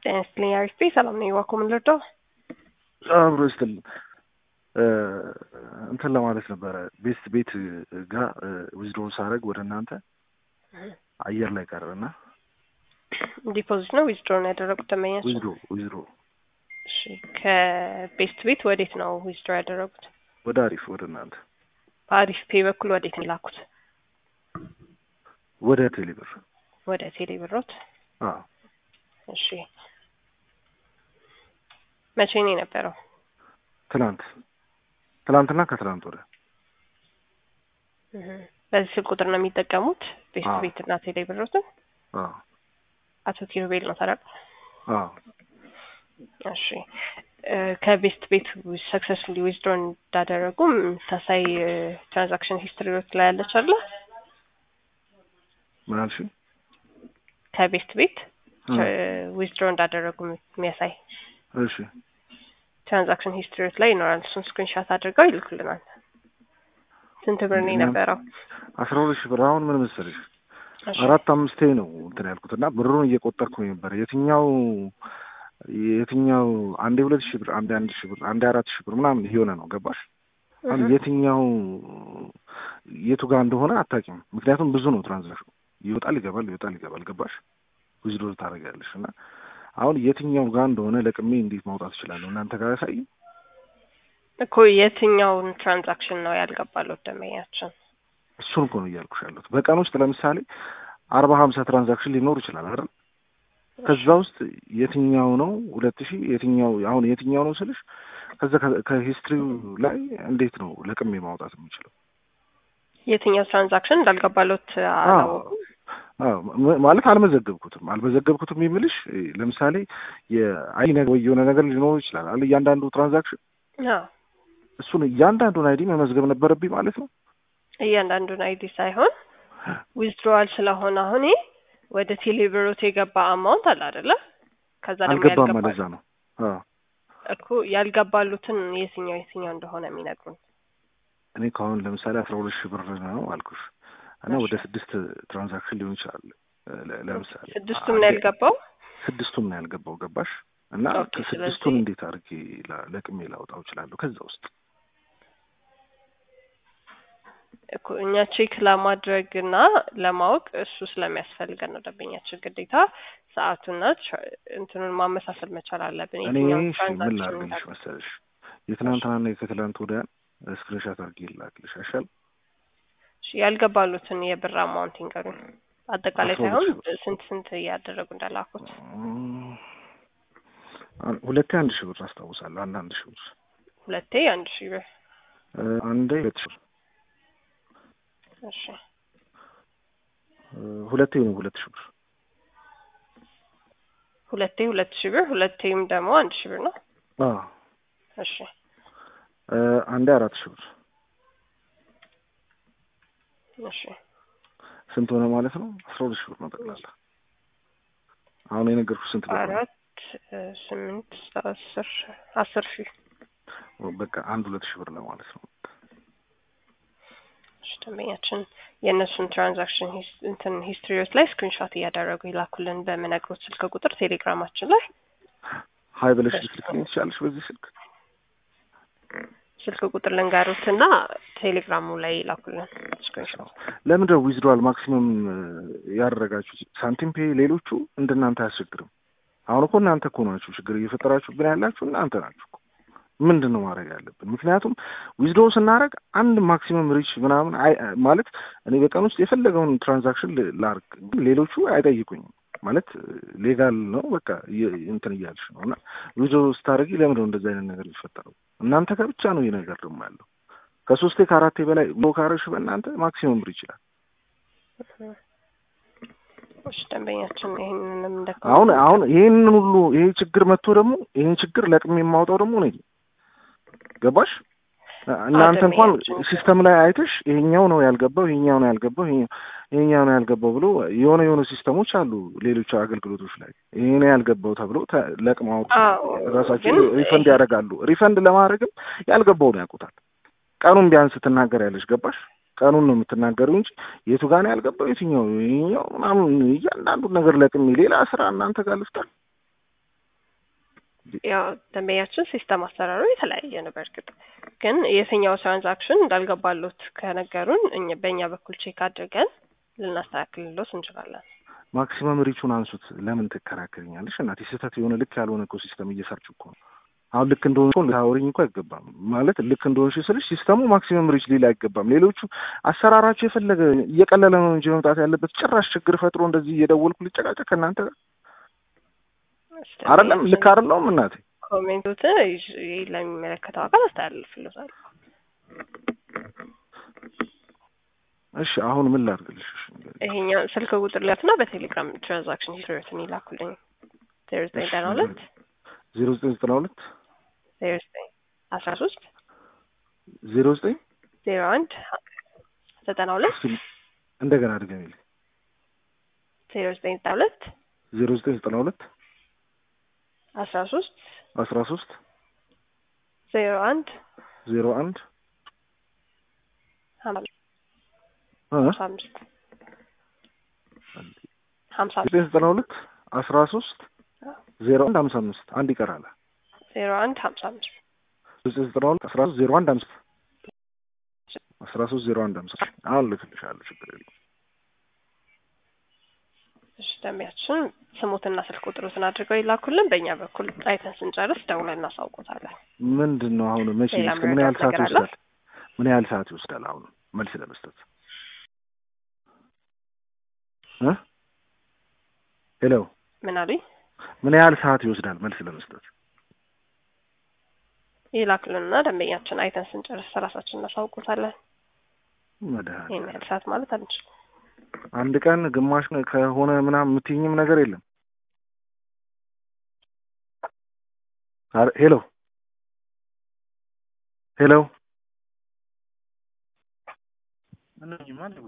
ጤና ይስጥልኝ አሪፍ ቤት ሰላም ነኝ። ዋኮ ምን ልርዳው? አብሮ ይስጥልኝ። እንትን ለማለት ነበረ ቤስት ቤት ጋር ዊዝድሮ ሳደርግ ወደ እናንተ አየር ላይ ቀረና ዲፖዚት ነው ዊዝድሮ ነው ያደረጉት ደንበኛቸው? ዊዝድሮ ዊዝድሮ እሺ ከቤስት ቤት ወዴት ነው ዊዝድሮ ያደረጉት? ወደ አሪፍ ወደ እናንተ በአሪፍ ፔ በኩል ወዴት ነው የላኩት? ወደ ቴሌብር ወደ ቴሌ ብሮት። አዎ እሺ መቼ ነው የነበረው? ትናንት ትናንትና ከትናንት ወደ እህ በዚህ ስልክ ቁጥር ነው የሚጠቀሙት ቤስት አዎ። ቤት እና ቴሌ ብሮትን? አዎ አቶ ኪሩቤል ነው ታዲያ? አዎ እሺ እ ከቤስት ቤት ሰክሰስፉሊ ዊዝድሮ እንዳደረጉ የምታሳይ ትራንዛክሽን ሂስትሪዎች ላይ ያለች አለ ምን አልሽኝ? ከቤስት ቤት እ ዊዝድሮ እንዳደረጉ የሚያሳይ እሺ ትራንዛክሽን ሂስትሪዎች ላይ ይኖራል። እሱን ስክሪንሻት አድርገው ይልኩልናል። ስንት ብር ነው የነበረው? አስራ ሁለት ሺህ ብር አሁን ምን መሰለሽ እሺ አራት አምስቴ ነው እንትን ያልኩት እና ብሩን እየቆጠርኩኝ ነበር። የትኛው የትኛው አንዴ ሁለት ሺህ ብር አንዴ አንድ ሺህ ብር አንዴ አራት ሺህ ብር ምናምን እየሆነ ነው ገባሽ? አሁን እህ የትኛው የቱ ጋር እንደሆነ አታውቂም። ምክንያቱም ብዙ ነው ትራንዛክሽኑ ይወጣል ይገባል ይወጣል ይገባል ገባሽ? ዊዝድሮ ታደርጊያለሽ እና አሁን የትኛው ጋር እንደሆነ ለቅሜ እንዴት ማውጣት እችላለሁ? እናንተ ጋር ያሳይ እኮ የትኛውን ትራንዛክሽን ነው ያልገባለው ደንበኛችን? እሱን እኮ ነው እያልኩሽ ያለሁት። በቀን ውስጥ ለምሳሌ አርባ ሀምሳ ትራንዛክሽን ሊኖር ይችላል አይደል? ከዛ ውስጥ የትኛው ነው ሁለት ሺህ የትኛው አሁን የትኛው ነው ስልሽ ከዛ ከ- ከሂስትሪው ላይ እንዴት ነው ለቅሜ ማውጣት የምችለው? የትኛው ትራንዛክሽን እንዳልገባሎት አላወቁም። አዎ ም- ማለት አልመዘገብኩትም አልመዘገብኩትም የሚልሽ እ፣ ለምሳሌ የአይ ነገር ወይ የሆነ ነገር ሊኖር ይችላል አለ እያንዳንዱ ትራንዛክሽን አዎ እሱን እያንዳንዱን አይዲ መመዝገብ ነበረብኝ ማለት ነው። እያንዳንዱን አይዲ ሳይሆን ዊዝድሮዋል ስለሆነ አሁን ይሄ ወደ ቴሌብሮት የገባ አማውንት አለ አይደለ? ከዛ ደግሞ አልገባም ያልገባ ማለት ነው። አዎ እኮ ያልገባሉትን የትኛው የትኛው እንደሆነ የሚነግሩን እኔ ከአሁን ለምሳሌ አስራ ሁለት ሺህ ብር ነው አልኩሽ እና ወደ ስድስት ትራንዛክሽን ሊሆን ይችላል ለ- ለ- ለምሳሌ ስድስቱም ነው ያልገባው። ስድስቱም ነው ያልገባው ገባሽ? እና ኦኬ፣ ከስድስቱን ስለዚህ- እንዴት አድርጌ ላ- ለቅሜ ላውጣው እችላለሁ ከዛ ውስጥ እኮ እኛ ቼክ ለማድረግ እና ለማወቅ እሱ ስለሚያስፈልገን ነው ደንበኛችን ግዴታ ሰዓቱና ትራ- እንትኑን ማመሳሰል መቻል አለብን። እኔ የትኛውን እሺ ምን ትራንዛክሽን ላድርግልሽ እንዳለ። መሰለሽ የትናንትናና የከትላንት ወዲያን ስክሪንሻት አድርጌ ላክልሽ አይሻል? እሺ፣ ያልገባሉትን የብር አማውንት ይንገሩን። አጠቃላይ አስራ ሳይሆን ሁለት ሺህ ስንት ስንት እያደረጉ እንዳላኩት። እም፣ አን- ሁለቴ አንድ ሺህ ብር አስታውሳለሁ። አንድ አንድ ሺህ ብር ሁለቴ አንድ ሺህ ብር። እ፣ አንዴ ሁለት ሺህ ብር እሺ እ፣ ሁለቴ ነው ሁለት ሺህ ብር ሁለቴ ሁለት ሺህ ብር፣ ሁለቴም ደግሞ አንድ ሺህ ብር ነው። አዎ እሺ እ፣ አንዴ አራት ሺህ ብር እሺ ስንት ሆነ ማለት ነው? አስራ ሁለት ሺህ ብር ነው ጠቅላላ። አሁን የነገርኩሽ ስንት ብር ነው? አራት እ፣ ስምንት አስር አስር ሺህ በቃ አንድ ሁለት ሺህ ብር ነው ማለት ነው። እሺ ደንበኛችን የእነሱን ትራንዛክሽን ሂስ- እንትን ሂስትሪዎች ላይ ስክሪንሾት እያደረጉ ይላኩልን በምነግሮት ስልክ ቁጥር ቴሌግራማችን ላይ ሀይ ብለሽ ልትልክልኝ ትችላለሽ በዚህ ስልክ? ስልክ ቁጥር ልንገሩት እና ቴሌግራሙ ላይ ይላኩልን ስክሪንሾት። ለምንድን ነው ዊዝድሮዋል ማክሲመም ያደረጋችሁት? ሳንቲም ፔ ሌሎቹ እንደናንተ አያስቸግርም። አሁን እኮ እናንተ እኮ ናችሁ ችግር እየፈጠራችሁብን ያላችሁ እናንተ ናችሁ እኮ። ምንድን ነው ማድረግ ያለብን? ምክንያቱም ዊዝድሮ ስናደርግ አንድ ማክሲመም ሪች ምናምን አይ ማለት እኔ በቀን ውስጥ የፈለገውን ትራንዛክሽን ል- ላርግ፣ ግን ሌሎቹ አይጠይቁኝም ማለት ሌጋል ነው በቃ እየ- እንትን እያልሽ ነው። እና ዊዝድሮ ስታደርጊ ለምንድን ነው እንደዚህ አይነት ነገር የሚፈጠረው? እናንተ ጋር ብቻ ነው ይህ ነገር ደግሞ ያለው። ከሶስቴ ከአራቴ በላይ ዊዝድሮ ካረግሽ በእናንተ ማክሲመም ሪች ይላል። እሺ ደንበኛችን ይህንንም እንደ አሁን አሁን ይህንን ሁሉ ይሄ ችግር መጥቶ ደግሞ ይህን ችግር ለቅሜ የማውጣው ደግሞ እኔ ነኝ። ገባሽ? እናንተ እንኳን ደንበኛችን ሲስተም ላይ አይተሽ ይሄኛው ነው ያልገባው፣ ይሄኛው ነው ያልገባው፣ ይሄ- ይሄኛው ነው ያልገባው ብሎ የሆነ የሆነ ሲስተሞች አሉ ሌሎች አገልግሎቶች ላይ ይሄ ነው ያልገባው ተብሎ ተ- ለቅመው አዎ፣ ራሳቸው ግን ሪፈንድ ያደርጋሉ። ሪፈንድ ለማድረግም ያልገባውን ያውቁታል። ቀኑን ቢያንስ ትናገሪያለሽ። ገባሽ? ቀኑን ነው የምትናገሪው እንጂ የቱ ጋር ነው ያልገባው የትኛው ይኸኛው ምናምን እያንዳንዱን ነገር ለቅሜ ሌላ ስራ እናንተ ጋር ልፍጠር ያው ደንበኛችን ሲስተም አሰራሩ የተለያየ ነው። በእርግጥ ግን የትኛው ትራንዛክሽን እንዳልገባሎት ከነገሩን እኛ በእኛ በኩል ቼክ አድርገን ልናስተካክልሎት እንችላለን። ማክሲመም ሪቹን አንሱት። ለምን ትከራከርኛለሽ? እናቴ ስህተት የሆነ ልክ ያልሆነ እኮ ሲስተም እየሰርች እኮ ነው። አሁን ልክ እንደሆንሽ ልታወሪኝ እኮ አይገባም። ማለት ልክ እንደሆንሽ ስልሽ ሲስተሙ ማክሲመም ሪች ሊል አይገባም። ሌሎቹ አሰራራቸው የፈለገ እየቀለለ ነው እንጂ መምጣት ያለበት ጭራሽ ችግር ፈጥሮ እንደዚህ እየደወልኩ ልጨቃጨቅ ከእናንተ ጋር አይደለም። ልክ አይደለሁም እናቴ። ኮሜንቶትን ይዤ ለሚመለከተው አካል አስተላልፍልዎታል። እሺ አሁን ምን ላድርግልሽ? እሺ ንገሪኝ። ይሄኛው ስልክ ቁጥር ላትና በቴሌግራም ትራንዛክሽን ሂስትሪዎትን ይላኩልኝ። ዜሮ ዘጠኝ ዘጠና ሁለት ዜሮ ዘጠኝ ዘጠና ሁለት ዜሮ ዘጠኝ አስራ ሶስት ዜሮ ዘጠኝ ዜሮ አንድ ዘጠና ሁለት እስኪ እንደገና ድገሚልኝ። ዜሮ ዘጠኝ ዘጠና ሁለት ዜሮ ዘጠኝ ዘጠና ሁለት አስራ ሶስት አስራ ሶስት ዜሮ አንድ ዜሮ አንድ ሀምሳ እ አምስት ሀምሳ ዘጠኝ ዘጠና ሁለት አስራ ሶስት ዜሮ አንድ ሀምሳ አምስት አንድ ይቀራል። ዜሮ አንድ ሀምሳ አምስት ዘጠኝ ዘጠና ሁለት አስራ ሶስት ዜሮ አንድ አምስት አስራ ሶስት ዜሮ አንድ አምስት አሁን ልክልሻለሁ። ችግር የለም። እሺ ደንበኛችን ስሙትና ስልክ ቁጥሩትን አድርገው ይላኩልን። በእኛ በኩል አይተን ስንጨርስ ደውለን እናሳውቆታለን። ምንድን ነው አሁን መቼ ሌላ እስከ ምን ያህል መረዳት ሰዓት ነገር አለ? ይወስዳል? ምን ያህል ሰዓት ይወስዳል? አሁን መልስ ለመስጠት እ ሄሎ ምን አሉኝ? ምን ያህል ሰዓት ይወስዳል መልስ ለመስጠት? ይላክልንና ደንበኛችን አይተን ስንጨርስ ራሳችን እናሳውቆታለን። ይህን መድኃኒዓለም ያህል ሰዓት ማለት አንችልም። አንድ ቀን ግማሽ ከሆነ ምናምን የምትይኝም ነገር የለም። አረ ሄሎ ሄሎ